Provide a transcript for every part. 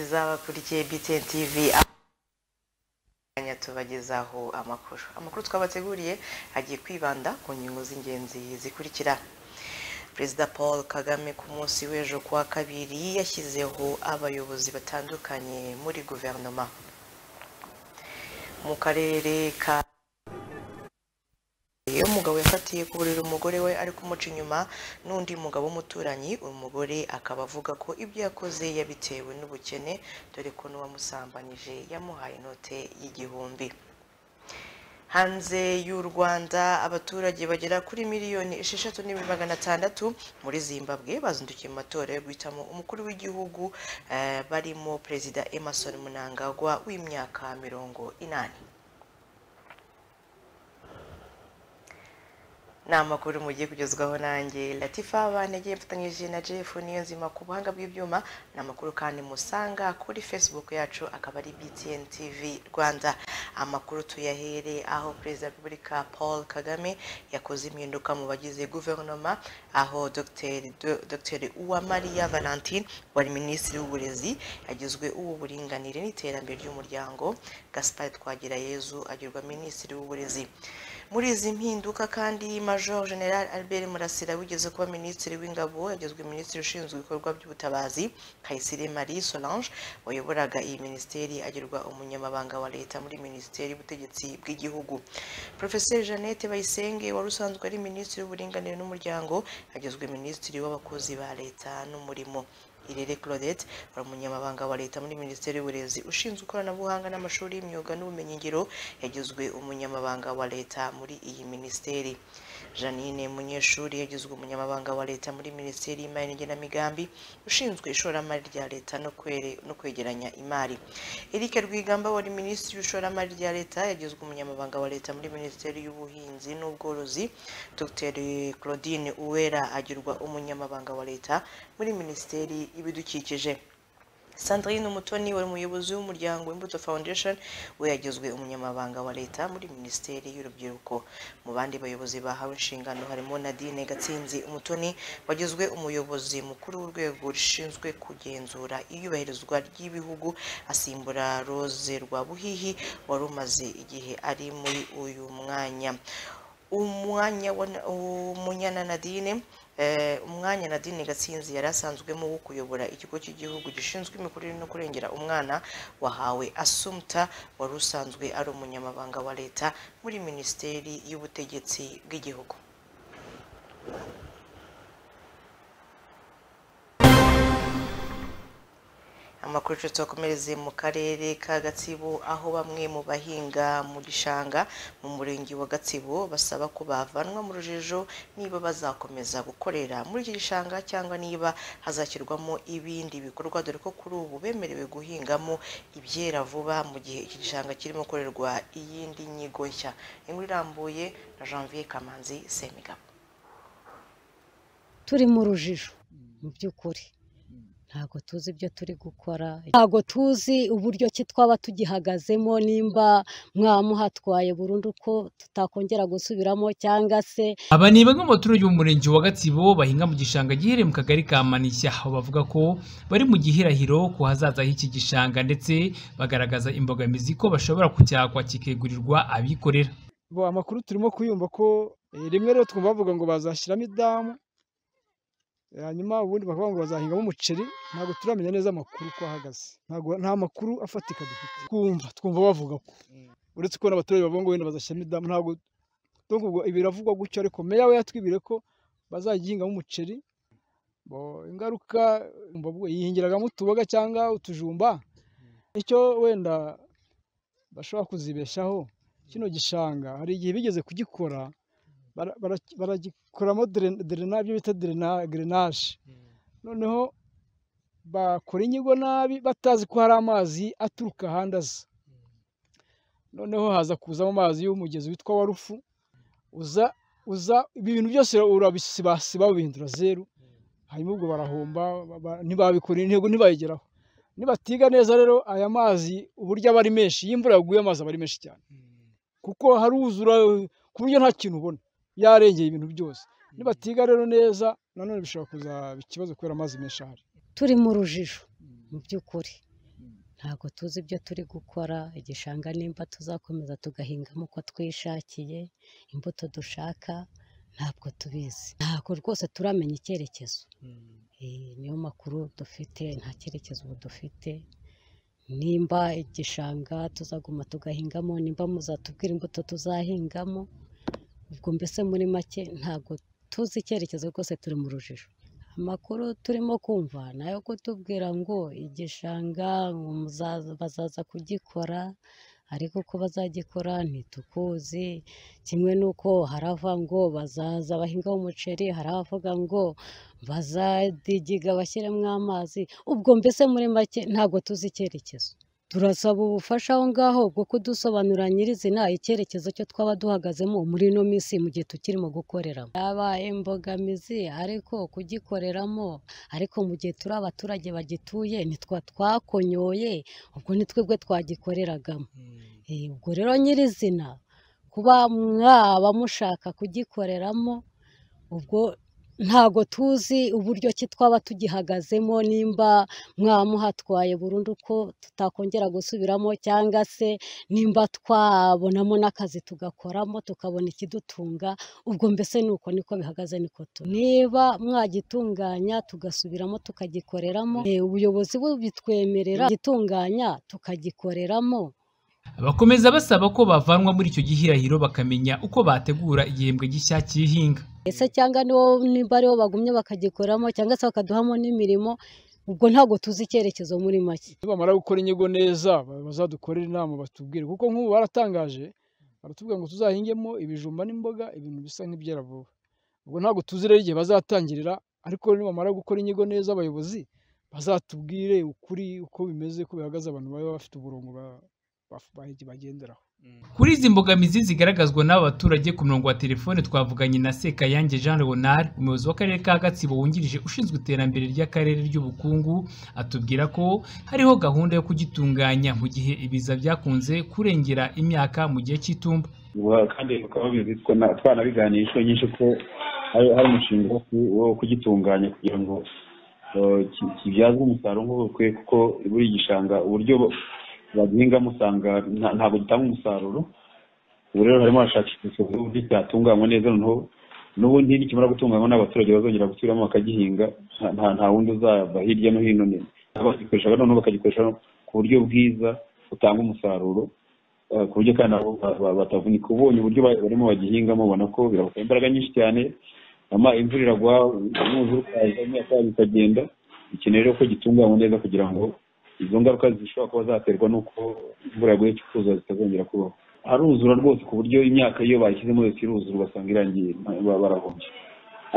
bakurikiye BTN TV akanya tubagezaho amakuru amakuru twabateguriye agiye kwibanda ku ngingo z'ingenzi zikurikira perezida paul kagame ku munsi w'ejo kuwa kabiri yashyizeho abayobozi batandukanye muri guverinoma mu karere ka iyo umugabo yafatiye ku buriri umugore we ari kumuca inyuma n'undi mugabo w'umuturanyi uyu mugore akaba avuga ko ibyo yakoze yabitewe n'ubukene dore ko n'uwamusambanije yamuhaye inote y'igihumbi hanze y'u rwanda abaturage bagera kuri miliyoni esheshatu n'ibihumbi magana atandatu muri zimbabwe bazindukiye mu matora yo guhitamo umukuru w'igihugu eh, barimo perezida emerson munangagwa w'imyaka mirongo inani ni amakuru mugiye kugezwaho nanjye latifa banegeye mfatanyije na jeff niyo nzima ku buhanga bw'ibyuma ni amakuru kandi musanga kuri facebook yacu akaba ari btn tv rwanda amakuru tuyahere aho perezida wa repubulika paul kagame yakoze impinduka mu bagize guverinoma aho dr dr uwamariya valentine wari minisitiri w'uburezi yagizwe uw'uburinganire n'iterambere ry'umuryango gaspard twagirayezu agirwa minisitiri w'uburezi muri izi mpinduka kandi major general albert murasira wigeze kuba minisitiri w'ingabo yagizwe minisitiri ushinzwe ibikorwa by'ubutabazi kayisire marie solange wayoboraga iyi minisiteri agirwa umunyamabanga wa leta muri minisiteri y'ubutegetsi bw'igihugu profeseri jeannette bayisenge wari usanzwe ari minisitiri w'uburinganire n'umuryango agizwe minisitiri w'abakozi ba leta n'umurimo Irere Claudette wari umunyamabanga wa leta muri minisiteri y'uburezi ushinzwe ikoranabuhanga n'amashuri y'imyuga n'ubumenyingiro yagizwe umunyamabanga wa leta muri iyi minisiteri janine munyeshuri yagizwe umunyamabanga wa leta muri minisiteri y'imari n'igenamigambi ushinzwe ishoramari rya leta no kwere- no kwegeranya imari eric rwigamba wari minisitiri w'ishoramari rya leta yagizwe umunyamabanga wa leta muri minisiteri y'ubuhinzi n'ubworozi dr claudine uwera agirwa umunyamabanga wa leta muri minisiteri y'ibidukikije sandrine umutoni wari umuyobozi w'umuryango imbuto foundation we yagizwe umunyamabanga wa leta muri minisiteri y'urubyiruko mu bandi bayobozi bahawe inshingano harimo nadine gatsinzi umutoni wagizwe umuyobozi mukuru w'urwego rushinzwe kugenzura iyubahirizwa ry'ibihugu asimbura rose rwabuhihi wari umaze igihe ari muri uyu mwanya umwanya wa umunyana nadine eh, umwanya nadine gatsinzi yari asanzwemo wo kuyobora ikigo cy'igihugu gishinzwe imikurire no kurengera umwana wahawe asumta wari usanzwe ari umunyamabanga wa leta muri minisiteri y'ubutegetsi bw'igihugu amakuru yacu tuyakomereze mu karere ka gatsibo aho bamwe mu bahinga mu gishanga mu murenge wa gatsibo basaba ko bavanwa mu rujijo niba bazakomeza gukorera muri iki gishanga cyangwa niba hazashyirwamo ibindi bikorwa dore ko kuri ubu bemerewe guhingamo ibyera vuba mu gihe iki gishanga kirimo gukorerwa iyindi nyigo nshya inkuru irambuye na janvier kamanzi semigabo turi mu rujijo mu by'ukuri ntabwo tuzi ibyo turi gukora ntabwo tuzi uburyo ki twaba tugihagazemo nimba mwamuhatwaye burundu ko tutakongera gusubiramo cyangwa se aba ni bamwe mu baturage bo mu murenge wa gatsibo bahinga mu gishanga giherereye mu kagari ka manishya aho bavuga ko bari mu gihirahiro ku hazaza h'iki gishanga ndetse bagaragaza imbogamizi ko bashobora kucyakwa kikegurirwa abikorera bo amakuru turimo kuyumva ko eh, rimwe rero twumva bavuga ngo bazashyiramo idamu eh, hanyuma ubundi bakavuga ngo bazahingamo umuceri ntabwo turamenya neza amakuru uko ahagaze ntabwo nta makuru afatika dufite twumva twumva bavuga ko uretse ko n'abaturage bavuga ngo wenda bazashyiramo idamu ntabwo donc ubwo ibiravugwa gutyo ariko meya we yatwibwiye ko bazagihingamo umuceri bo ingaruka mbavuga yihingiragamo utuboga cyangwa utujumba nicyo wenda bashobora kuzibeshaho kino gishanga hari igihe bigeze kugikora bara- bara- baragikoramo dre- drena- ibyo bita drena- drenaje noneho bakora inyigo nabi batazi ko hari amazi aturuka ahandi aza noneho haza kuzamo amazi y'umugezi witwa wa rufu uza uza ibintu byose urabisibasiba babihindura zeru hanyuma ubwo barahomba ba- ba- ntibabikora intego ntibayigeraho nibatiga neza rero aya mazi uburyo aba ari menshi iyo imvura yaguye amazi aba ari menshi cyane kuko haruzura ku buryo nta kintu ubona yarengeye ibintu byose nibatiga rero neza nanone bishobora kuzaba ikibazo kubera amazi menshi ahari turi mu rujijo mu by'ukuri ntabwo tuzi ibyo turi gukora igishanga nimba tuzakomeza tugahingamo uko twishakiye imbuto dushaka ntabwo tubizi ntabwo rwose turamenya icyerekezo Eh, niyo makuru dufite nta cyerekezo ubu dufite nimba igishanga tuzaguma tugahingamo nimba muzatubwira imbuto tuzahingamo ubwo mbese muri make ntabwo tuzi icyerekezo rwose turi mu rujijo amakuru turimo kumva ni ayo kutubwira ngo igishanga ngo muzaza- bazaza kugikora ariko uko bazagikora ntitukuzi kimwe n'uko harava ngo bazaza bahingaho umuceri hari abavuga ngo bazadigiga bashyiremo amazi ubwo mbese muri make ntabwo tuzi icyerekezo turasaba ubufasha aho ngaho bwo kudusobanurira nyirizina icyerekezo cyo twaba duhagazemo muri ino minsi mu gihe tukirimo gukoreramo yabaye imbogamizi ariko kugikoreramo ariko mu gihe turi abaturage bagituye nitwa twakonyoye ubwo ni twebwe twagikoreragamo Eh, ubwo rero nyirizina kuba mwaba mushaka kugikoreramo ubwo ntago tuzi uburyo ki twaba tugihagazemo nimba mwamuhatwaye burundu ko tutakongera gusubiramo cyangwa se nimba twabonamo n'akazi tugakoramo tukabona ikidutunga ubwo mbese ni uko niko bihagaze niko turi niba mwagitunganya tugasubiramo tukagikoreramo eh, ubuyobozi bubitwemerera gitunganya tukagikoreramo bakomeza basaba ko bavanwa muri icyo gihirahiro bakamenya uko bategura igihembwe gishya cy'ihinga ese cyangwa nibo nimba aribo bagumye bakagikoramo cyangwa se bakaduhamo n'imirimo ubwo ntabwo tuzi icyerekezo muri make nibamara gukora inyigo neza bazadukorera inama batubwire kuko nk'ubu baratangaje baratubwira ngo tuzahingemo ibijumba n'imboga ibintu bisa nk'ibyera vuba ubwo ntabwo tuzi rero igihe bazatangirira ariko nibamara gukora inyigo neza abayobozi bazatubwire ukuri uko bimeze uko bihagaze abantu baba bafite umurongo ba- ba- ba- bagenderaho kuri izi mbogamizi zigaragazwa n'aba baturage ku murongo wa telefone twavuganye na Sekayange Jean Leonard umuyobozi w'akarere ka Gatsibo wungirije ushinzwe iterambere ry'akarere ry'ubukungu atubwira ko hariho gahunda yo kugitunganya mu gihe ibiza byakunze kurengera imyaka mu gihe cy'itumba Wa- kandi bakaba babizi ko na- twanabiganiye inshuro nyinshi ko hari hari umushinga wo ku- wo kugitunganya kugira ngo eh, ki- kibyazwe umusaruro nk'ubu kwe kuko buri gishanga uburyo ba- bagihingamo usanga nta- ntabwo gitanga umusaruro ubu rero harimo hashakishwa uburyo cyatunganywa neza noneho n'ubundi nikimara gutunganywa n'abaturage bazongera gusubiramo bakagihinga nta- nta nta wundi uzava hirya no hino ni- abagikoresha noneho bakagikoresha ku buryo bwiza butanga umusaruro eh, ku buryo kandi nabo ba- ba- batavunika ubonye uburyo ba- barimo bagihingamo ubona ko birabasaba imbaraga nyinshi cyane ama imvura iragwa n'umwuzure ukaza imyaka yabo ikagenda bikeneye rero ko gitunganywa neza kugira ngo izo ngaruka zishobora kuba zaterwa n'uko imvura yaguye ikuzuza zitazongera kubaho haruzura rwose ku buryo imyaka iyo bayishyizemo yose iruzura ugasanga irangiye nta- ba- barahombye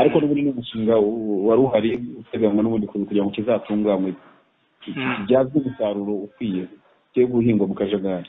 ariko n'ubundi ni umushinga u- wari uhari uteganywa n'ubundi ku- kugira ngo kizatunganywe kibyazwe umusaruro ukwiye cyo guhingwa mu kajagari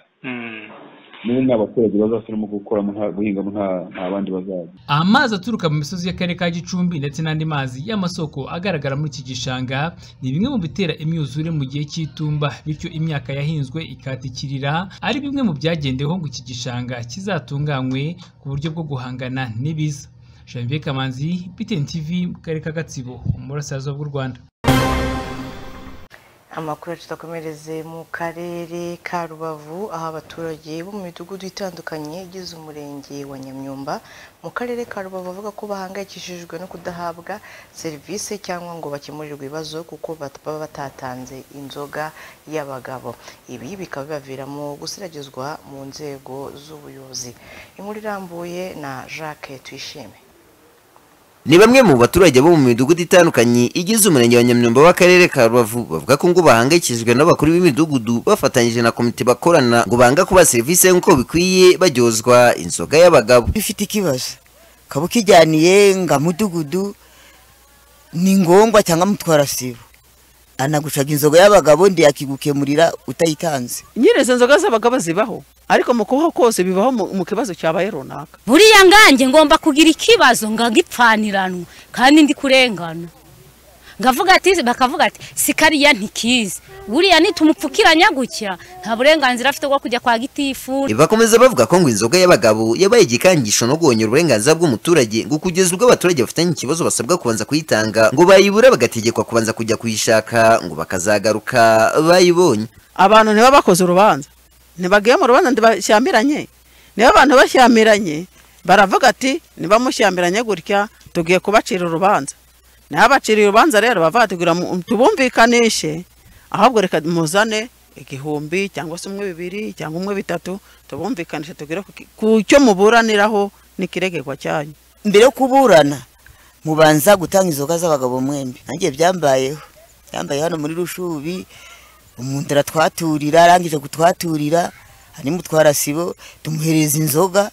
n'ubu nta baturage bazasubiramo gukoramo nta guhingamo nta- nta bandi bazajya Amazi aturuka mu misozi y'akarere ka Gicumbi ndetse n'andi mazi y'amasoko agaragara muri iki gishanga ni bimwe mu bitera imyuzure mu gihe cy'itumba bityo imyaka yahinzwe ikatikirira ari bimwe mu byagendeweho ngo iki gishanga kizatunganywe ku buryo bwo guhangana n'ibiza Janvier Kamanzi BTN TV mu karere ka Gatsibo mu burasirazuba bw'u Rwanda amakuru yacu twakomereze mu karere ka rubavu aho abaturage bo mu midugudu itandukanye igize umurenge wa nyamyumba mu karere ka rubavu bavuga ko bahangayikishijwe no kudahabwa serivisi cyangwa ngo bakemurirwe ibibazo kuko bat- baba batatanze inzoga y'abagabo ibi bikaba bibaviramo gusiragizwa mu nzego z'ubuyobozi inkuru irambuye na jacques tuyishime Ni bamwe mu baturage bo mu midugudu itandukanye igize umurenge wa Nyamyumba w'akarere ka Rubavu bavuga ko ngo bahangayikishijwe n'abakuru b'imidugudu bafatanyije na komite bakorana ngo banga kuba serivisi nk'uko bikwiye baryozwa inzoga y'abagabo bifite ikibazo ukaba ukijyaniye nga mudugudu ni ngombwa cyangwa mutwara sibo anagucaga inzoga y'abagabo ndiyakigukemurira utayitanga nyine izo nzoga z'abagabo zibaho ariko mu kubaho kose bibaho mu mu kibazo cyabaye runaka buriya nganjye ngomba kugira ikibazo ngagipfaniranwa kandi ndi kurengana ngavuga ati bakavuga ati sikariya ntikizi buriya nitumupfukiranya gutya nta burenganzira afite bwo kujya kwa gitifu bakomeza bavuga ko ngo inzoga y'abagabo yabaye igikangisho no guhonyura uburenganzira bw'umuturage ngo kugeza ubwo abaturage bafitanye ikibazo basabwa kubanza kuyitanga ngo bayibura bagategekwa kubanza kujya kuyishaka ngo bakazagaruka bayibonye abantu ntibaba bakoze urubanza ntibagiye mu rubanza ntibashyamiranye niba abantu bashyamiranye baravuga ati nibamusyamiranye gutya tugiye kubacira urubanza nabaciriye urubanza rero bavuga ati "Gira mu- tubumvikanishe ahubwo reka muzane igihumbi cyangwa se umwe bibiri cyangwa umwe bitatu tubumvikanishe tugere ku ki- ku cyo muburaniraho n'ikiregerwa cyanyu mbere yo kuburana mubanza gutanga inzoga z'abagabo mwembi nanjye byambayeho byambaye hano muri rushubi umuntu aratwaturira arangije kutwaturira harimo sibo tumuhereza inzoga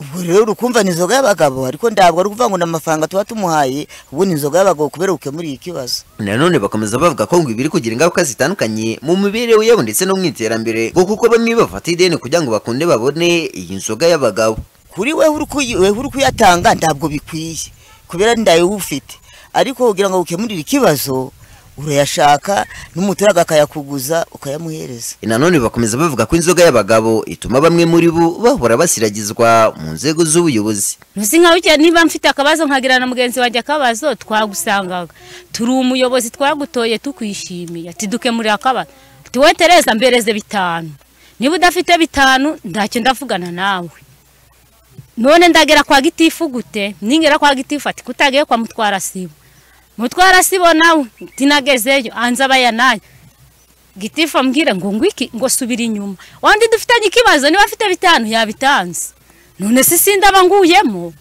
ubwo rero urukumva ni inzoga y'abagabo ariko ntabwo ari ukuvuga ngo ni amafaranga tuba tumuhaye ubu ni inzoga y'abagabo kubera gukemura iki kibazo nanone bakomeza bavuga ko ngo ibiri kugira ingaruka zitandukanye mu mibereho yabo ndetse no mu iterambere ngo kuko bamwe bafata ideni kugira ngo bakunde babone iyi nzoga y'abagabo kuri wewe uri kuyi- wewe uri kuyatanga ntabwo bikwiye kubera ndayo ufite ariko kugira ngo ukemurire ikibazo urayashaka n'umuturage akayakuguza ukayamuhereza nanone bakomeza bavuga ko inzoga y'abagabo ituma bamwe muri bo bahora basiragizwa mu nzego z'ubuyobozi ntuzi nka burya niba mfite akabazo nkagira na mugenzi wanjye akabazo twagusangaga turi umuyobozi twagutoye tukwishimiye ati dukemurire akabazo ati wowe tereza mbereze bitanu niba udafite bitanu ntacyo ndavugana nawe none ndagera kwa gitifu gute ningera kwa gitifu ati kutagiye kwa mutwara sibo mutwara sibo nawe tinagezeyo anza abayanaye gitifu ambwira ngo ngwiki ngo subira inyuma wandi dufitanye ikibazo niba afite bitanu yabitanze none se sindaba nguyemo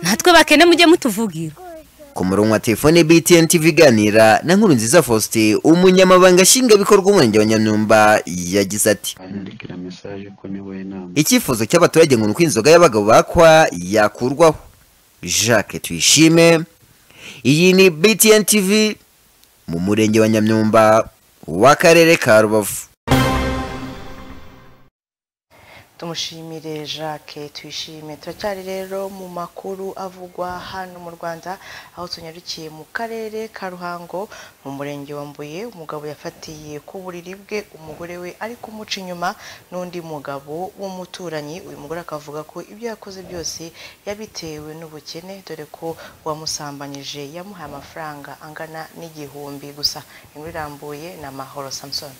natwe bakene mujye mutuvugira ku murongo wa telefone btn tv iganira na nkuru nziza faustin umunyamabanga nshingwabikorwa umurenge wa nyamyumba yagize ati bandikira mesaje ko niwe inama icyifuzo cy'abaturage ngo ni uko inzoga y'abagabo bakwa yakurwaho jacques tuyishime iyi ni btn tv mu murenge wa nyamyumba w'akarere ka rubavu tumushimire jacques tuyishime turacyari rero mu makuru avugwa hano mu rwanda aho tunyarukiye mu karere ka ruhango mu murenge wa mbuye umugabo yafatiye ku buriri bwe umugore we ari kumuca inyuma n'undi mugabo w'umuturanyi uyu mugore akavuga ko ibyo yakoze byose yabitewe n'ubukene dore ko uwamusambanyije yamuhaye amafaranga angana n'igihumbi gusa inkuru irambuye ni amahoro samusoni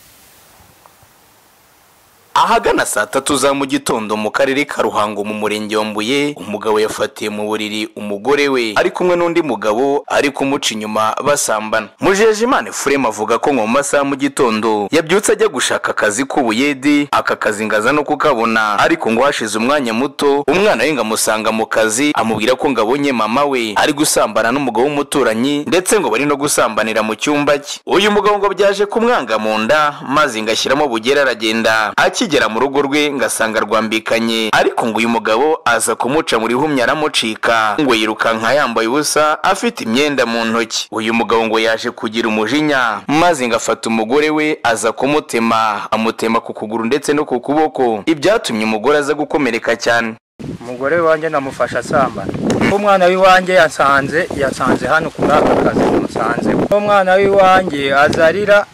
ahagana saa tatu za mu gitondo mu karere ka ruhango mu murenge wa mbuye umugabo yafatiye mu buriri umugore we ari kumwe n'undi mugabo ari kumuca inyuma basambana mujejimana furema avuga ko ngo mu masaha mu gitondo yabyutse ajya gushaka akazi k'ubuyedi aka kazi ngaza no kukabona ariko ngo hashize umwanya muto umwana we ngo amusanga mu kazi amubwira ko ngo abonye mama we ari gusambana n'umugabo w'umuturanyi ndetse ngo bari no gusambanira mu cyumba cye uyu mugabo ngo byaje kumwanga mu nda maze ngo ashyiramo bugere aragenda akigera mu rugo rwe ngo asanga rwambikanye ariko ngo uyu mugabo aza kumuca muri humya aramucika ngo yirukanka yambaye ubusa afite imyenda mu ntoki uyu mugabo ngo yaje kugira umujinya maze ngo afata umugore we aza kumutema amutema ku kuguru ndetse no ku kuboko ibyatumye umugore aza gukomereka cyane umugore wanjye namufasha asambana umwana w'iwanjye yasanze yasanze hano kuri aka kazi musanze umwana w'iwanjye azarira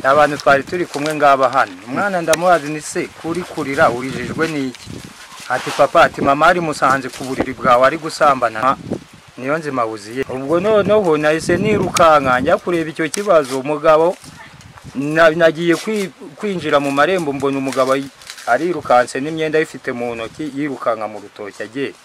abantu twari turi kumwe ngaba hano umwana ndamubaza ni se kuri kurira urijijwe n'iki ati papa ati mama ari musanze ku buriri bwawe ari gusambana Ha, niyo nzima wuziye ubwo noneho nahise nirukanka njya kureba icyo kibazo umugabo na- nagiye kwi- kwinjira mu marembo mbona umugabo ayi- arirukanse n'imyenda ayifite mu ntoki yirukanka mu rutoki agenda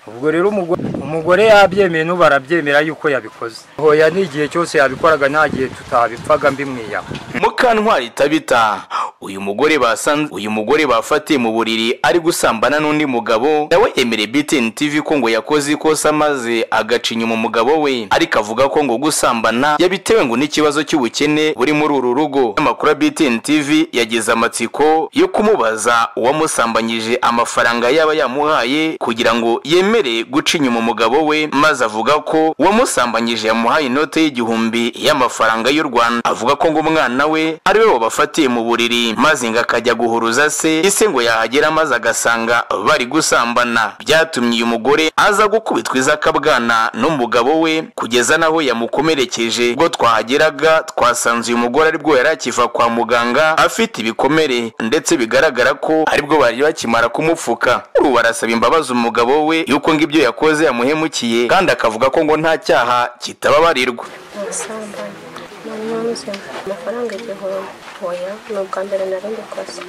ubwo rero umugore umugore yabyemeye n'ubu arabyemera yuko yabikoze hoya n'igihe cyose yabikoraga nta gihe tutabipfaga mbimwiyaho mukantwari tabita uyu mugore basanze uyu mugore bafatiye mu buriri ari gusambana n'undi mugabo nawe yemereye BTN TV ko ngo yakoze ikosa maze agaca inyuma umugabo we ariko avuga ko ngo gusambana yabitewe ngo n'ikibazo cy'ubukene buri muri uru rugo amakuru ya BTN TV yagize amatsiko yo kumubaza uwamusambanyije amafaranga yaba yamuhaye kugira ngo ngo yemere guca inyuma umugabo we maze avuga ko uwamusambanyije yamuhaye inote y'igihumbi y'amafaranga y'u rwanda avuga ko ngo umwana we ari we wabafatiye mu buriri maze ngo akajya guhuruza se ise ngo yahagera maze agasanga bari gusambana byatumye uyu mugore aza gukubitwa izakabwana n'umugabo we kugeza n'aho yamukomerekeje ubwo twahageraga twasanze uyu mugore aribwo yari akiva kwa muganga afite ibikomere ndetse bigaragara ko aribwo bari bakimara kumupfuka ubu barasaba imbabazi umugabo we yuko ngo ibyo yakoze yamuhemukiye kandi akavuga ko ngo nta cyaha kitababarirwa umusambane ni umunyabuzima amafaranga igihumbi oya ni ubwa mbere narindi kosa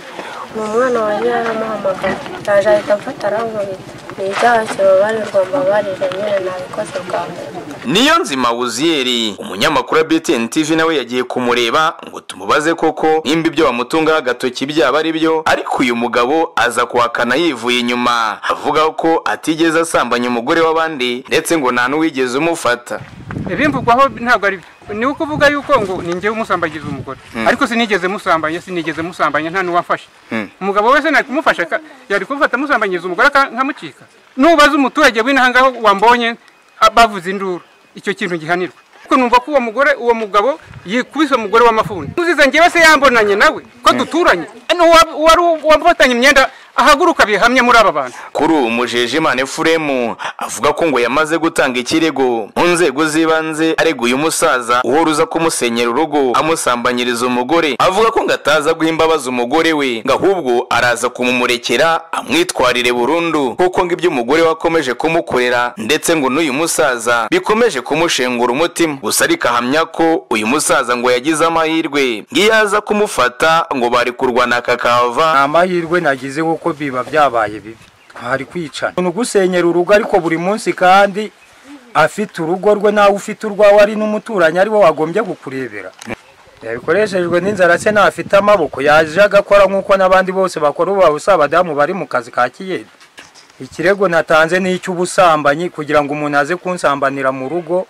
ni umwana wari yaramuhamagaye yaje ahita amfata arankubita ni ibyaha kibabarirwa mbabarire nyine nabikoze bwa mbere niyo nzima wuziyeri umunyamakuru wa btn tv nawe yagiye kumureba ngo tumubaze koko nimba ibyo bamutungaho agatoki byaba ari byo ariko uyu mugabo aza kuhakana yivuye inyuma avuga ko atigeze asambanya umugore w'abandi ndetse ngo nta n'uwigeze umufata ibimvugwaho ntabwo ari byo ni ukuvuga yuko ngo ni njyewe umusambagiza umugore Hmm. ariko sinigeze musambanya sinigeze musambanya nta n'uwafashe umugabo wese nari kumufasha ka- yari kumufata amusambanyiza umugore aka- nkamucika nubaza umuturage w'inaha ngaho wambonye a- bavuza induru icyo kintu gihanirwa kuko numva ko uwo mugore uwo mugabo yikubise umugore w'amafuni uzize njyewe se yambonanye nawe ko duturanye n'uwa- uwari wamufatanye imyenda ahaguruka bihamye muri aba bantu kuri ubu mujejimana efuremu avuga ko ngo yamaze gutanga ikirego mu nzego z'ibanze arega uyu musaza uhora uza kumusenyera urugo amusambanyiriza umugore avuga ko ngo ataza guha imbabazi umugore we ngo ahubwo araza kumumurekera amwitwarire burundu kuko ngo ibyo umugore we akomeje kumukorera ndetse ngo n'uyu musaza bikomeje kumushengura umutima gusa ariko ahamya ko uyu musaza ngo yagize amahirwe ngo iyo aza kumufata ngo bari kurwana kakava nta mahirwe nagize kuko biba byabaye bibi twari kwicana ni ugusenyera urugo ariko buri munsi kandi afite urugo rwe nawe ufite urwawe ari n'umuturanyi ari we wagombye kukurebera yabikoreshejwe n'inzara se ntafite amaboko yaje agakora nk'uko n'abandi bose bakora ubu babusa abadamu bari mu kazi ka kiyeri ikirego natanze ni icy'ubusambanyi kugira ngo umuntu aze kunsambanira mu rugo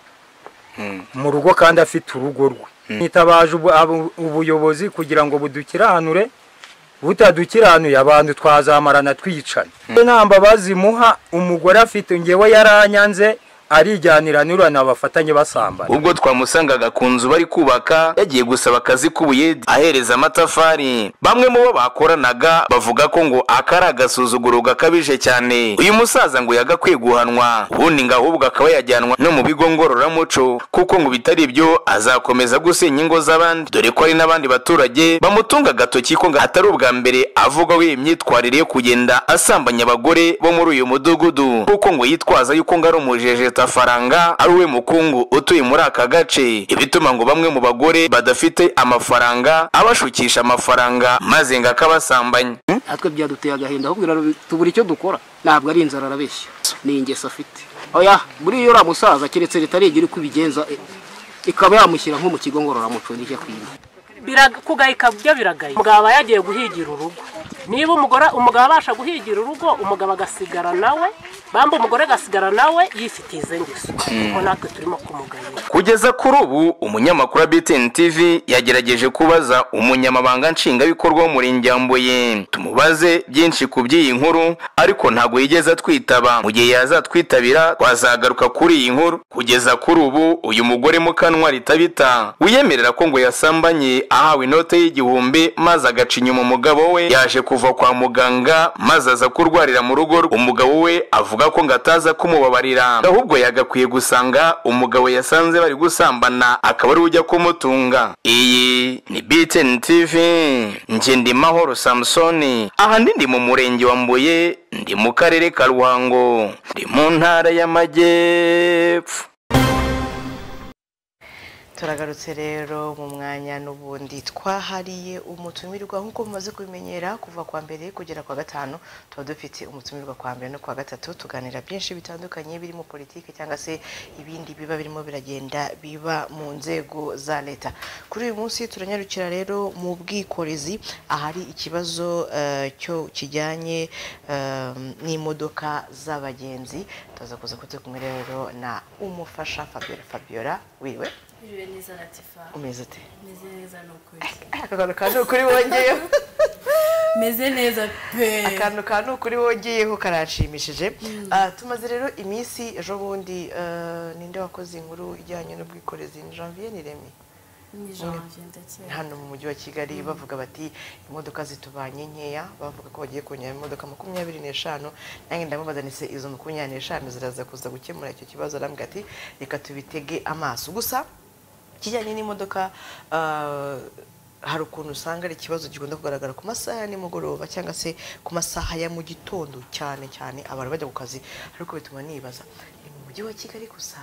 mu rugo kandi afite urugo rwe nitabaje ubu- abu- ubuyobozi kugira ngo budukiranure butadukiranuye abantu twazamarana twicana nta mbabazi muha umugore afite ngewe yaranyanze arijyanira nurana bafatanye basambana ubwo twamusangaga ku nzu bari kubaka yagiye gusaba akazi k'ubuyedi ahereza amatafari bamwe mu bo bakoranaga bavuga ko ngo aka ari agasuzuguro gakabije cyane uyu musaza ngo yagakwiye guhanwa ubundi ngo ahubwo akaba yajyanwa no mu bigo ngororamuco kuko ngo bitari ibyo azakomeza gusenya ingo z'abandi dore ko hari n'abandi baturage bamutunga agatoki ko ngo atari ubwa mbere avugaho iyi myitwarire yo kugenda asambanya abagore bo muri uyu mudugudu kuko ngo yitwaza yuko ngo ari umujejetafaranga ari we mukungu utuye muri aka gace ibituma ngo bamwe mu bagore badafite amafaranga abashukisha amafaranga maze ngo akabasambanya natwe byaduteye agahinda ahubwo biraro- tubura icyo dukora ntabwo ari inzara arabeshya ni ingeso afite oya buriya uriya musaza keretse leta arigira uko ibigenza eh, ikaba yamushyira nko mu kigo ngororamuco nicyo akwiye kugayika byo biragaye umugabo aba yagiye guhigira urugo niba umugore umugabo abasha guhigira urugo umugabo agasigara nawe bamba umugore agasigara nawe yifitiye ize ngeso Mm. uko natwe turimo kumugayira kugeza kuri ubu umunyamakuru wa btn tv yagerageje kubaza umunyamabanga nshingwabikorwa w'umurenge wa mbuye tumubaze byinshi ku by'iyi nkuru ariko ntabwo yigeze atwitaba mu gihe yazatwitabira twazagaruka kuri iyi nkuru kugeza kuri ubu uyu mugore mukanwa ritabita wiyemerera ko ngo yasambanye ahawe inote y'igihumbi maze agaca inyuma umugabo we yaje kuva kwa muganga maze aza kurwarira mu rugo rwe umugabo we avuga ko ngo ataza kumubabarira ahubwo yagakwiye gusanga umugabo yasanze bari gusambana akaba ari we ujya kumutunga iyi ni btn tv nge ndi mahoro samusoni aha ndi ndi mu murenge wa mbuye ndi mu karere ka ruhango ndi mu ntara y'amajyepfo turagarutse rero mu mwanya n'ubundi twahariye umutumirwa nk'uko mumaze kubimenyera kuva kwa mbere kugera kwa gatanu tuba dufite umutumirwa kwa mbere no kwa gatatu tuganira byinshi bitandukanye birimo politiki cyangwa se ibindi biba birimo biragenda biba mu nzego za leta kuri uyu munsi turanyarukira rero mu bwikorezi ahari ikibazo eh, cyo kijyanye eh, n'imodoka z'abagenzi tuza kuza kuza kumwe rero na umufasha Fabiola Fabiola wiwe Iriwe neza Latifa. umeze ute Meze neza ni ukuri. akagaruka ni ukuri wongeyeho meze neza pe akantu ka ni ukuri wongeyeho karanshimishije Ah, tumaze rero iminsi ejo bundi ah, ninde wakoze inkuru ijyanye n'ubwikorezi ni janvier ni remi ni janvier ndakeka hano mu mujyi wa kigali bavuga bati imodoka zitubanye nkeya bavuga ko bagiye kongera imodoka makumyabiri n'eshanu nange ndamubaza nise izo makumyabiri n'eshanu ziraza kuza gukemura icyo kibazo arambwira ati reka tubitege amaso gusa kijyanye n'imodoka ah, hari ukuntu usanga ari ikibazo gikunda kugaragara ku masaha ya nimugoroba cyangwa se ku masaha ya mu gitondo cyane cyane abantu bajya ku kazi ariko bituma nibaza ni mu mujyi wa kigali gusa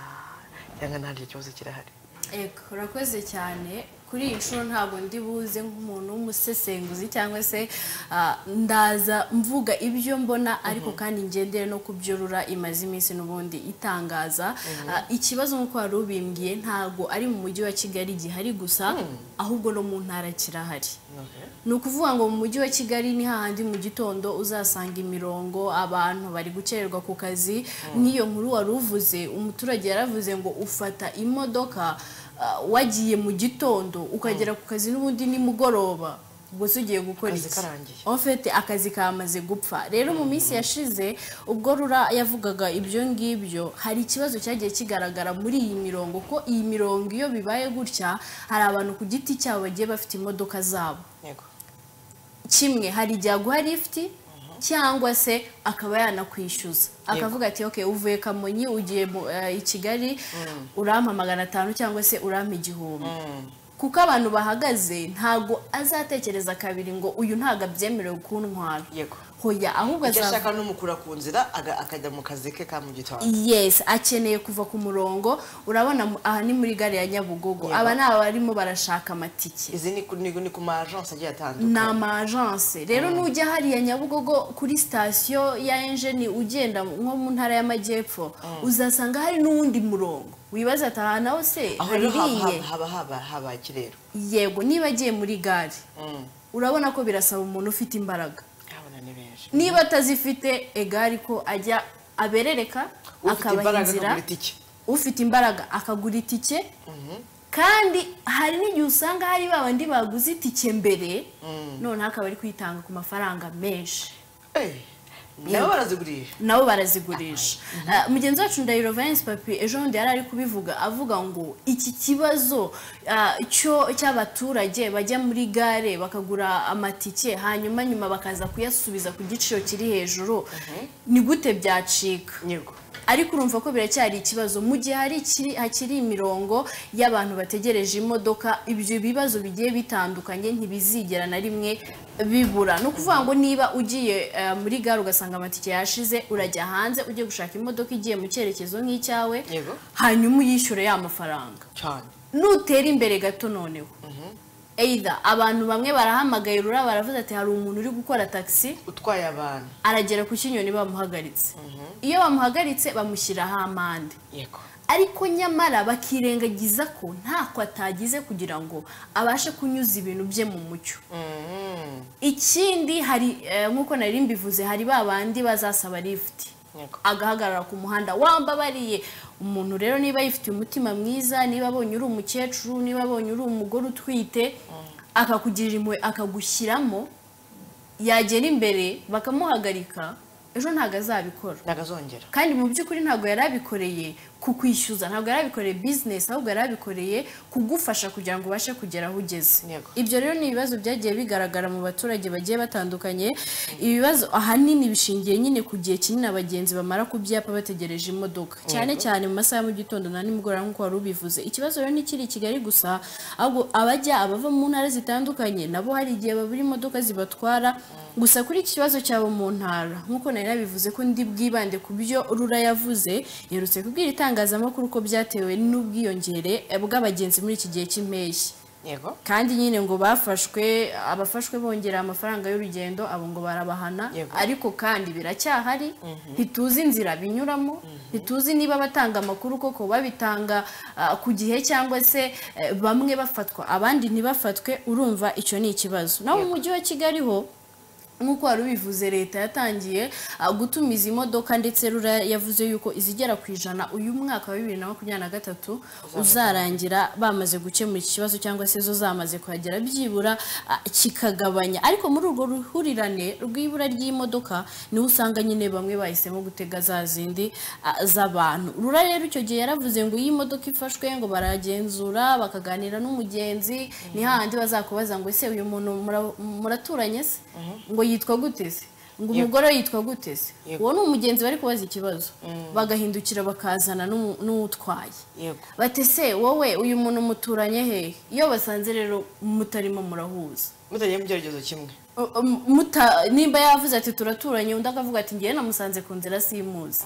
cyangwa nta kibazo kirahari Ego, urakoze cyane kuri iyi nshuro ntabwo ndi buze nk'umuntu w'umusesenguzi cyangwa se ah, ndaza mvuga ibyo mbona ariko kandi ngendere no kubyorura imaze iminsi n'ubundi itangaza Ah, ikibazo nk'uko wari ubimbwiye ntabwo ari mu mujyi wa kigali gihari gusa ahubwo no mu ntara kirahari ni ukuvuga ngo mu mujyi wa kigali ni hahandi mu gitondo uzasanga imirongo abantu bari gukererwa ku kazi nk'iyo nkuru wari uvuze umuturage yaravuze ngo ufata imodoka ah, wagiye mu gitondo ukagera ku kazi n'ubundi nimugoroba gusa ugiye gukora Akazi iki karangiye. ofete akazi kamaze gupfa rero mu minsi yashize ubwo rura yavugaga ibyo ngibyo hari ikibazo cyagiye kigaragara muri iyi mirongo ko iyi mirongo iyo bibaye gutya hari abantu ku giti cyabo bagiye bafite imodoka zabo yego kimwe hari igihe aguha lifuti cyangwa se akaba yanakwishyuza akavuga ati okay uvuye kamonyi ugiye mu- eh, i kigali urampa magana atanu cyangwa se urampa igihumbi kuko abantu bahagaze ntago azatekereza kabiri ngo uyu ntago abyemerewe kuntwara hoya ahubwo icyo azavuga ashaka ni umukura ku nzira aga- akajya mu kazi ke ka mu gitondo yes akeneye kuva ku murongo urabona mu- aha ni muri gare ya nyabugogo Yego. aba ni abarimo barashaka amatike izi ni ku- ni ni ku ma agence agiye atandukanye ni amajance rero nujya hariya nyabugogo kuri sitasiyo ya enjeni ugenda nko mu ntara y'amajyepfo uzasanga hari n'uwundi murongo wibaza ati aha naho se aho rero haba- haririye haba- haba haba haba kirero yego niba agiye muri gare urabona ko birasaba umuntu ufite imbaraga abana ni benshi niba atazifite egari ko ajya aberereka ufite akabaha imbaraga inzira akagura itike ufite imbaraga akagura itike kandi hari n'igihe usanga hari ba bandi baguze itike mbere noneho akaba ari kwitanga ku mafaranga menshi nabo barazigurisha nabo barazigurisha Ah, mugenzi wacu ndahiro Valence papi ejo bundi yari ari kubivuga avuga ngo iki kibazo ah, cyo cy'abaturage bajya muri gare bakagura amatike hanyuma nyuma bakaza kuyasubiza ku giciro kiri hejuru ni gute byacika ariko urumva ko biracyari ikibazo mu gihe hari ikiri- hakiri imirongo y'abantu bategereje imodoka ibyo bibazo bigiye bitandukanye ntibizigera na rimwe bibura ni ukuvuga ngo niba ugiye eh, muri gare ugasanga amatike yashize urajya hanze ugiye gushaka imodoka igiye mu cyerekezo nk'icyawe yego hanyuma uyishyure ya mafaranga cyane nutera imbere gato noneho either abantu bamwe barahamagaye rura baravuze ati hari umuntu uri gukora taxi utwaye abantu aragera ku kinyoni bamuhagaritse iyo bamuhagaritse bamushyiraho amande yego ariko nyamara bakirengagiza ko ntako atagize kugira ngo abashe kunyuza ibintu bye mu mucyo ikindi hari eh, nk'uko nari mbivuze hari ba bandi bazasaba lifuti Yego. agahagarara ku muhanda wambabariye umuntu rero niba yifitiye umutima mwiza niba abonye uri umukecuru niba abonye uri umugore utwite akakugirira impuhwe akagushyiramo yagera imbere bakamuhagarika ejo ntabwo azabikora nagazongera kandi mu by'ukuri ntabwo yari abikoreye ku kwishyuza ntabwo yari abikoreye bizinesi ahubwo yari abikoreye kugufasha kugira ngo ubashe kugera aho ugeze Yego. ibyo rero ni ibibazo byagiye bigaragara mu baturage bagiye batandukanye ibibazo ahanini bishingiye nyine ku gihe kinini abagenzi bamara ku byapa bategereje imodoka cyane cyane mu masaha ya mu gitondo na nimugoroba nk'uko wari ubivuze ikibazo rero ntikiri i kigali gusa ahubwo abajya abava mu ntara zitandukanye nabo hari igihe babura imodoka zibatwara gusa kuri iki kibazo cyabo mu ntara nk'uko nari nabivuze ko ndi bwibande ku byo rura yavuze yerutse kubwira itangazamakuru ko byatewe n'ubwiyongere bw'abagenzi muri iki gihe cy'impeshyi yego kandi nyine ngo bafashwe abafashwe bongera amafaranga y'urugendo abo ngo barabahana ariko kandi biracyahari ntituzi inzira binyuramo ntituzi niba batanga amakuru koko babitanga ah, ku gihe cyangwa se eh, bamwe bafatwa abandi ntibafatwe urumva icyo ni ikibazo naho mu mujyi wa kigali ho nk'uko wari ubivuze leta yatangiye ah, gutumiza imodoka ndetse rura yavuze yuko izigera ku ijana uyu mwaka wa bibiri na makumyabiri na gatatu uzarangira bamaze gukemura iki kibazo cyangwa se zo zamaze kuhagera byibura ah, kikagabanya ariko muri urwo ruhurirane rw'ibura ry'imodoka niho usanga nyine bamwe bahisemo gutega za zindi ah, z'abantu rura rero icyo gihe yaravuze ngo iyo imodoka ifashwe ngo baragenzura bakaganira n'umugenzi ni hahandi bazakubaza ngo ese uyu muntu mura- muraturanye se ngo yitwa gute se ngo Yego. umugore yitwa gute se Yego. uwo ni umugenzi bari kubaza ikibazo bagahindukira bakazana n'umu- n'utwaye yego bati se wowe uyu muntu muturanye hehe iyo basanze rero mutarimo murahuza mutagiye mu cyerekezo kimwe Uh, um, muta- nimba yavuze ati turaturanye undi akavuga ati ngewe namusanze ku nzira simuzi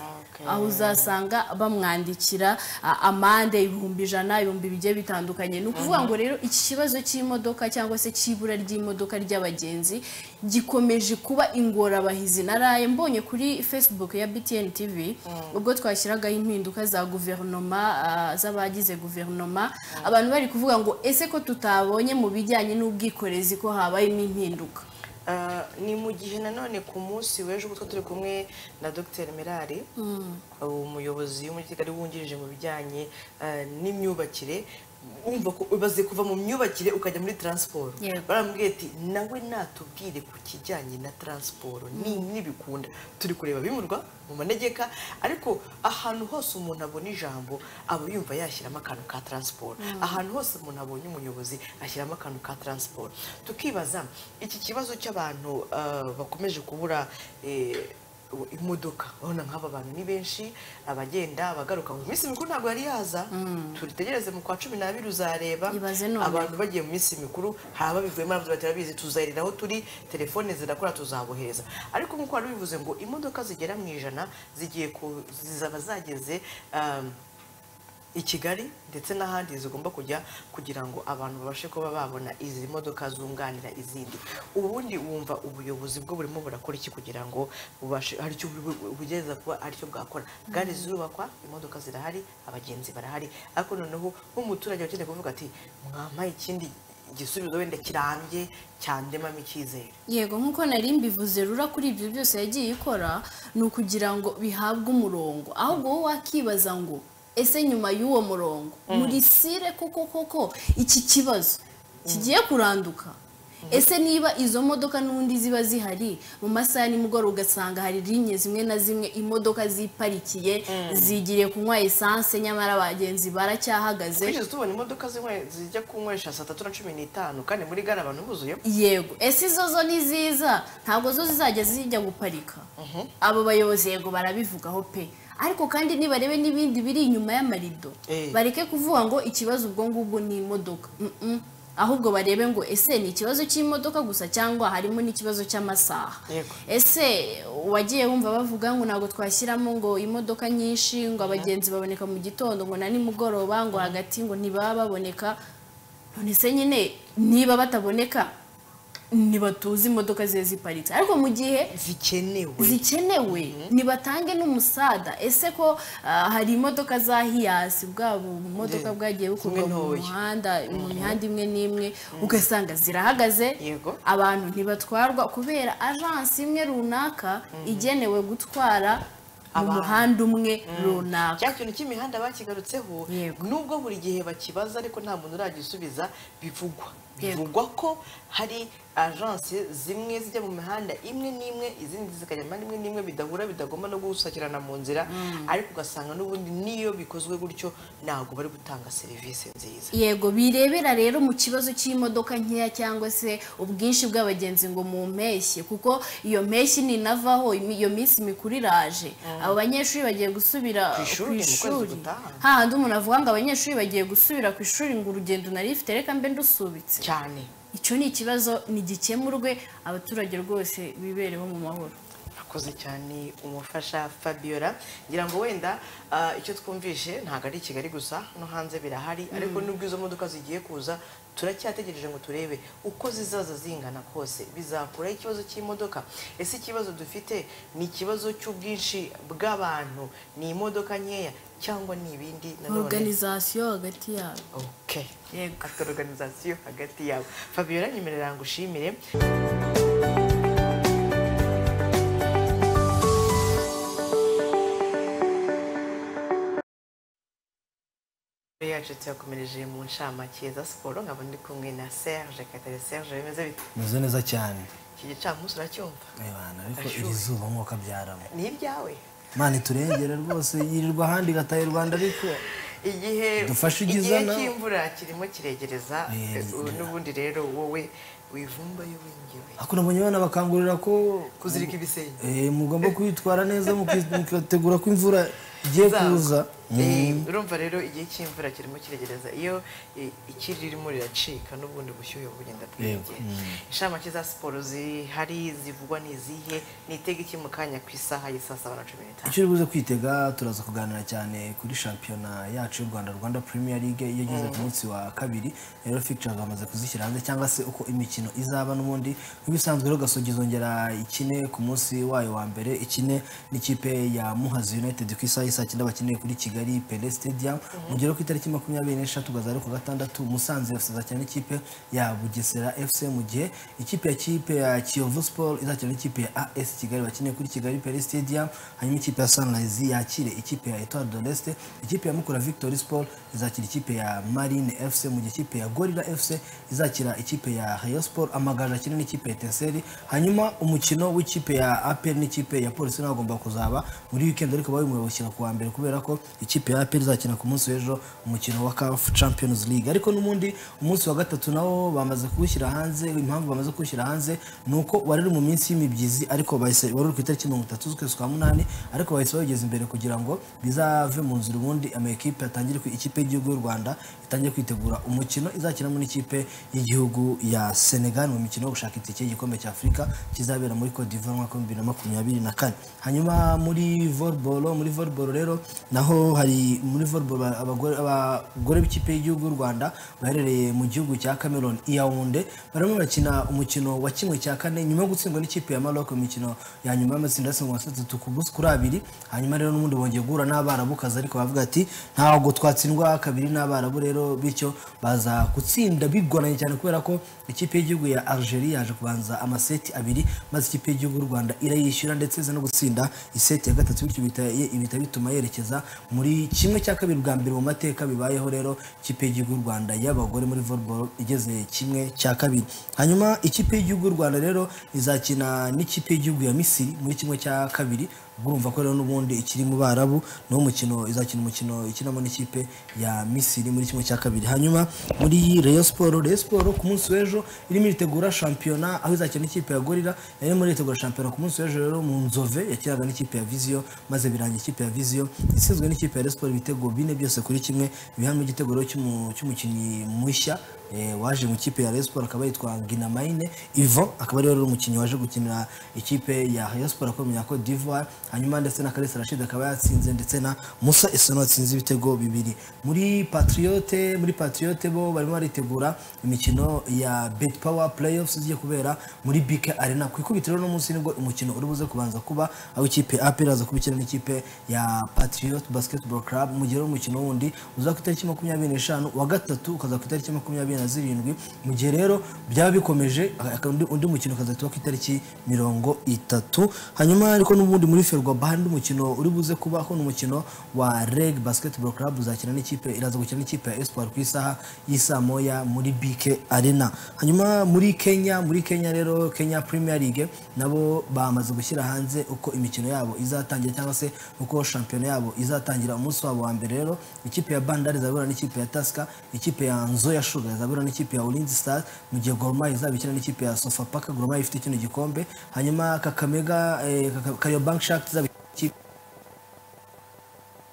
aho uzasanga bamwandikira uh, amande ibihumbi ijana ibihumbi bigiye bitandukanye ni ukuvuga ngo rero iki kibazo cy'imodoka cyangwa se cy'ibura ry'imodoka ry'abagenzi gikomeje kuba ingorabahizi naraye mbonye kuri facebook ya btn tv ubwo twashyiragaho impinduka za guverinoma uh, z'abagize guverinoma abantu bari kuvuga ngo ese ko tutabonye mu bijyanye n'ubwikorezi ko habayemo impinduka Ah, ni mu gihe nanone ku munsi w'ejo ubwo turi kumwe na dr merari umuyobozi w'umujyi kigali wungirije mu bijyanye ah, n'imyubakire wumva ko ubaze kuva mu myubakire ukajya muri transport Yego. baramubwiye ati nawe natubwire ku kijyanye na transport ni n'ibikunda turi kureba bimurwa mu manegeka ariko ahantu hose umuntu abona ijambo aba yumva yashyiramo akantu ka transport Mm. ahantu hose umuntu abonye umuyobozi ashyiramo akantu ka transport tukibaza iki kibazo cy'abantu ah, bakomeje kubura eh, u- imodoka urabona nk'aba bantu ni benshi abagenda abagaruka mu minsi mikuru ntabwo yari yaza turitegereze mu kwa cumi n'abiri uzareba none. abantu bagiye mu minsi mikuru hari ababivuyemo nabyo bati turabizi tuzahirira aho turi telefone zirakora tuzabohereza ariko nk'uko wari ubivuze ngo imodoka zigera mu ijana zigiye ku- zizaba zageze um, i kigali ndetse n'ahandi zigomba kujya kugira ngo abantu babashe kuba babona izi modoka zunganira izindi ubundi wumva ubuyobozi bwo burimo burakora iki kugira ngo bubashe hari icyo bu- bugeza kuba aricyo bwakora gare Mm. zirubakwa imodoka zirahari abagenzi barahari ariko noneho nk'umuturage ukeneye kuvuga ati mwampaye ikindi gisubizo wenda kirambye cyandemamo icyizere yego nk'uko nari mbivuze rura kuri ibyo byose yagiye ikora ni ukugira ngo bihabwe umurongo ahubwo wowe wakibaza ngo ese nyuma y'uwo murongo Mm. muri sire koko koko iki kibazo kigiye kuranduka ese niba izo modoka n'ubundi ziba zihari mu masaha ya nimugoroba ugasanga hari rimwe zimwe na zimwe imodoka ziparikiye zigiriye kunywa esanse nyamara abagenzi baracyahagaze twigeze tubona imodoka zimwe zijya kunywesha saa tatu na cumi n'itanu kandi muri gare abantu buzuyemo yego ese izo zo ni ziza ntabwo zo zizajya zijya guparika abo bayobozi yego barabivugaho pe ariko kandi nibarebe n'ibindi biri inyuma y'amarido Eh. bareke kuvuga ngo ikibazo ubwo ngubwo ni imodoka Mm-mm. ahubwo barebe ngo ese ni ikibazo cy'imodoka gusa cyangwa harimo n'ikibazo cy'amasaha yego ese wagiye wumva bavuga ngo ntabwo twashyiramo ngo imodoka nyinshi ngo abagenzi baboneka mu gitondo ngo na nimugoroba ngo hagati ngo ntibaba baboneka none se nyine niba bataboneka ntibatuzi imodoka ziba ziparitse ariko mu gihe zikenewe zikenewe ntibatange n'umusada ese ko ah, hari imodoka za hiyasi bwabo bumodoka Yeah. bwagiye bukorwa Zimwe mu ntoya. muhanda mu mihanda imwe n'imwe ugasanga zirahagaze Yego. abantu ntibatwarwa kubera ajansi imwe runaka igenewe gutwara mu Abantu. muhanda umwe runaka cya kintu cy'imihanda bakigarutseho nubwo buri gihe bakibaza ariko nta muntu uragisubiza bivugwa Yego. bivugwa ko hari ajanse zimwe zijya mu mihanda imwe n'imwe izindi zikajya mu mihanda imwe n'imwe bidahura bidagomba no gusakirana mu nzira ariko ugasanga n'ubundi n'iyo bikozwe gutyo ntabwo bari gutanga serivisi nziza yego birebera rero mu kibazo cy'imodoka nkeya cyangwa se ubwinshi bw'abagenzi ngo mu mpeshyi kuko iyo mpeshyi ninavaho imi- iyo minsi mikuru iraje abo banyeshuri bagiye Ku gusubira ku ishuri mu kwezi ishuri gutaha. hahandi umuntu avuga ngo abanyeshuri bagiye gusubira ku ishuri ngo urugendo nari rifite reka mbe ndusubitse cyane icyo ni ikibazo ntigikemurwe abaturage rwose bibereho mu mahoro akoze cyane umufasha fabiola ngira ngo wenda ah, icyo twumvishe ntabwo ari i kigali gusa no hanze birahari ariko nubwo izo modoka zigiye kuza turacyategereje ngo turebe uko zizaza zingana kose bizakuraho ikibazo cy'imodoka ese ikibazo dufite ni ikibazo cy'ubwinshi bw'abantu ni imodoka nkeya cyangwa ni ibindi nanone organizasiyo hagati yabo okay. afite organizasiyo hagati yabo fabiola nyemerera ngushimire yacu tuyakomereje mu ncamake za siporo nkaba ndi kumwe na serge katare serge bimeze bite meze neza cyane iki gicamunsi uracyumva Ebana, ariko Arashyushye. iri zuba nk'uko abyaramo ni ibyawe mana iturengere rwose yirirwa ahandi igataha u rwanda ariko igihe Dufashe igihe igizana. cy'imvura kirimo kiregereza Eh, eh, n'ubundi rero wowe wivumbayo wengewe ariko nabonye abana bakangurira ko kuzirika ibisenge Eh, mugomba kwitwara neza muki- mukitegura ko imvura igiye Zagwa. kuza Eh, Mm. urumva rero igihe cy'imvura kirimo kiregereza iyo eh, ikirere irimo riracika n'ubundi bushyuhe bugenda Yego. bwiyongera inshamake za siporo zihari zivugwa ni izihe nitega iki mu kanya ku isaha y'isaa saba na cumi n'itanu icyo uri buze kwitega turaza kuganira cyane kuri shampiyona yacu y'u rwanda rwanda premier league iyo igeze ku Mm. munsi wa kabiri rero fictures bamaze kuzishyira hanze cyangwa se uko imikino izaba n'ubundi nk'ibisanzwe rero gasogi izongera ikine ku munsi wayo wa mbere ikine n'ikipe ya muhazi united ku isaha y'isaa cyenda bakineye kuri kigali pele stadium Mhm. mu gihe ku itariki makumyabiri n'eshatu gazari ku gatandatu musanze izakina n'ikipe ya bugesera fc mu gihe ikipe ya kipe ya kiyovu sport izakina n'ikipe ya as kigali bakineye kuri kigali pele stadium hanyuma ikipe ya sunrise yakire ikipe ya etoile de leste ikipe ya mukura victory sport izakira ikipe ya marine fc mu gihe ikipe ya gorilla fc izakira ikipe ya hayo sport amagaju akina n'ikipe ya teseri hanyuma umukino w'ikipe ya apel n'ikipe ya polisi nagomba kuzaba muri weekend ariko bawumubukira ku wa mbere kubera ko ikipe ya apel izakina ku munsi w'ejo umukino wa caf champions league ariko n'ubundi umunsi wa gatatu nawo bamaze kuwushyira hanze impamvu bamaze kuwushyira hanze ni uko wari uri mu minsi y'imibyizi ariko bahise wari uri ku itariki mirongo itatu z'ukwezi kwa munani ariko bahise bawugeza imbere kugira ngo bizave mu nzira ubundi amakipe atangire kwi- ikipe y'igihugu y'u rwanda itangire kwitegura umukino izakinamo n'ikipe y'igihugu ya senegal mu mikino yo gushaka itike y'igikombe cya afurika kizabera muri cote d'ivoire umwaka w'ibihumbi na makumyabiri na kane hanyuma muri volleyball muri volleyball rero naho hari muri volleyball ba- abagore abagore b'ikipe y'igihugu y'u rwanda baherereye mu gihugu cya cameroon iyawunde barimo barakina umukino wa kimwe cya kane nyuma yo gutsindwa n'ikipe ya maroc mu mikino ya nyuma y'amatsinda yatsindwa atatu ku busa kuri abiri hanyuma rero n'ubundi bongeye guhura n'abarabukazi ariko bavuga ati ntabwo twatsindwa kabiri n'abarabu rero bityo baza gutsinda bigoranye cyane kubera ko ikipe y'igihugu ya algeria yaje kubanza amaseti abiri maze ikipe y'igihugu y'u rwanda irayishyura ndetse iza no gutsinda iseti ya gatatu bityo bita- bihita bituma yerekeza muri kimwe cya kabiri bwa mbere mu mateka bibayeho rero ikipe y'igihugu y'u rwanda y'abagore muri volleyball igeze kimwe cya kabiri hanyuma ikipe y'igihugu y'u rwanda rero izakina n'ikipe y'igihugu ya misiri muri kimwe cya kabiri ubwo urumva ko rero n'ubundi ikiri mu barabu niwo mukino izakina umukino ikinamo n'ikipe ya misiri muri kimwe cya kabiri hanyuma muri Rayon Sport Rayon Sport ku munsi w'ejo irimo iritegura shampiyona aho izakina n'ikipe ya Gorilla yarimo iritegura shampiyona ku munsi w'ejo rero mu Nzove yakinaga n'ikipe ya Visio maze birangira ikipe ya Visio itsinzwe n'ikipe ya Rayon Sport ibitego bine byose kuri kimwe bihamye igitego rero cy'umu- cy'umukinnyi mushya eh, waje mu ikipe ya Rayon Sports akaba yitwa Ginamaine Ivo akaba ari umukinnyi waje gukinira ikipe ya Rayon Sports akomeye ko d'Ivoire hanyuma ndetse na Kalisa Rashid akaba yatsinze ndetse na Musa Isono atsinze ibitego bibiri muri Patriote muri Patriote bo barimo baritegura imikino ya Bet Power Playoffs igiye kubera muri BK Arena ku ikubitiro rero no munsi nibwo umukino uri buze kubanza kuba aho ikipe ya APR aza kubikina n'ikipe ya Patriot Basketball Club mu gihe rero umukino wundi uza ku itariki makumyabiri n'eshanu wa gatatu ukaza ku itariki makumyabiri na zirindwi mu gihe rero byaba bikomeje aka- undi- undi mukino ukazahita uba ku itariki mirongo itatu hanyuma ariko n'ubundi muri ferwabaha undi mukino uri buze kuba ko ni umukino wa reg basketball club uzakina n'ikipe iraza gukina n'ikipe ya espoir ku isaha y'isaa moya muri bk arena hanyuma muri kenya muri kenya rero kenya premier league nabo bamaze gushyira hanze uko imikino yabo izatangira cyangwa se uko shampiyona yabo izatangira umunsi wabo wa mbere rero ikipe ya bandari izahura n'ikipe ya taska ikipe ya nzoya sugar izahura n'ikipe ya ulinzi stars mu gihe gorma izaba ikina n'ikipe ya sofapaka gorma ifite kino gikombe hanyuma kakamega eh, Kaka- kariobank shark izaba ikipe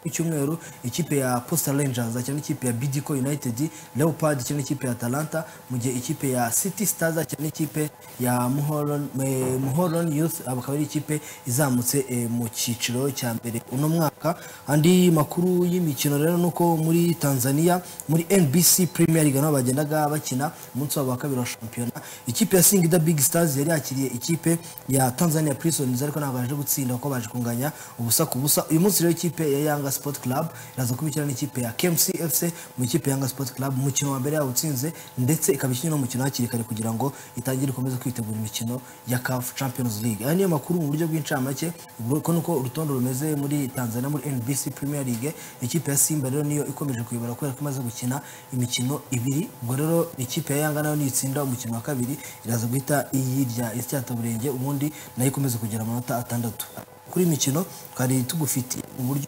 ku cyumweru ikipe ya Posta Rangers akina n'ikipe ya Bidco United Leopard akina n'ikipe ya Atalanta mu gihe ikipe ya City Stars akina n'ikipe ya Muhoron eh, Muhoron Youth aba akaba ari ikipe izamutse eh, mu cyiciro cya mbere uno mwaka andi makuru y'imikino rero nuko muri Tanzania muri NBC Premier League nabo bagendaga bakina umunsi wabo wa kabiri wa shampiyona ikipe ya Singida Big Stars yari yakiriye ikipe ya Tanzania Prisons ariko ntabwo baje gutsinda kuko baje kunganya ubusa ku busa uyu munsi rero ikipe ya Yanga Sport Club iraza kubikina n'ikipe ya KMC FC mu ikipe ya Yanga Sport Club umukino wa mbere yawutsinze ndetse ikaba ikinnye n'umukino hakiri kare kugira ngo itangire ikomeze kwitegura imikino ya CAF Champions League aya niyo makuru mu buryo bw'incamake uko nuko urutonde rumeze muri Tanzania muri NBC Premier League ikipe ya Simba rero niyo ikomeje kuyobora kubera ko imaze gukina imikino ibiri ubwo rero ikipe ya Yanga nayo nitsinda umukino wa kabiri iraza guhita iyirya isyataburenge ubundi nayo ikomeze kugira amanota atandatu kuri imikino twari tugufitiye uburyo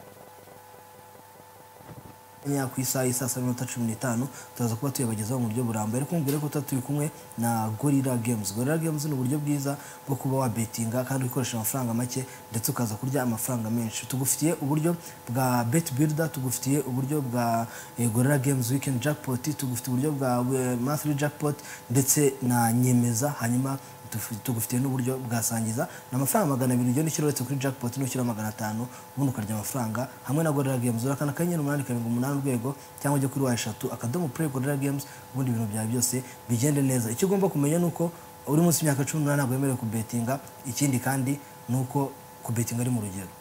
ya ku isaha isa saa minota cumi n'itanu turaza kuba tuyabagezaho mu buryo burambuye ariko mubwire ko tuba turi kumwe na gorira games gorira games ni uburyo bwiza bwo kuba wabetinga kandi ukoresha amafaranga make ndetse ukaza kurya amafaranga menshi tugufitiye uburyo bwa bet builder tugufitiye uburyo bwa eh, gorira games weekend jackpot tugufitiye uburyo bwa eh, monthly jackpot ndetse na nyemeza hanyuma tufu- tugufitiye n'uburyo bwasangiza ni amafaranga magana abiri ugenda ushyira uretse kuri jackpot n'ushyira magana atanu ubundi ukarya amafaranga hamwe na gorilla games urakanda akanyenyeri umunani karindwi umunani urwego cyangwa ujya kuri wa eshatu akadomo play gorilla games ubundi ibintu byawe byose bigende neza icyo ugomba kumenya ni uko uri munsi y'imyaka cumi n'umunani ntabwo wemerewe kubetinga ikindi kandi ni uko kubetinga ari mu rugero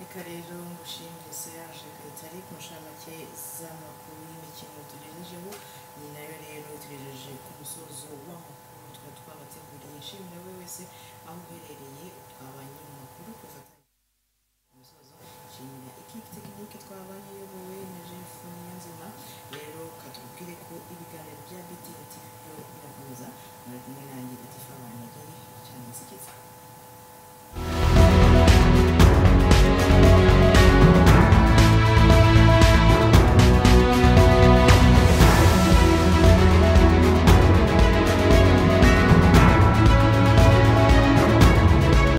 reka rero ngushimire Solange Kayitare ku nshamake z'amakuru y'imikino tugejejeho iyi nayo rero tugejeje ku musozo w'amakuru tuba twabateguriye nshimira we wese aho uherereye twabanye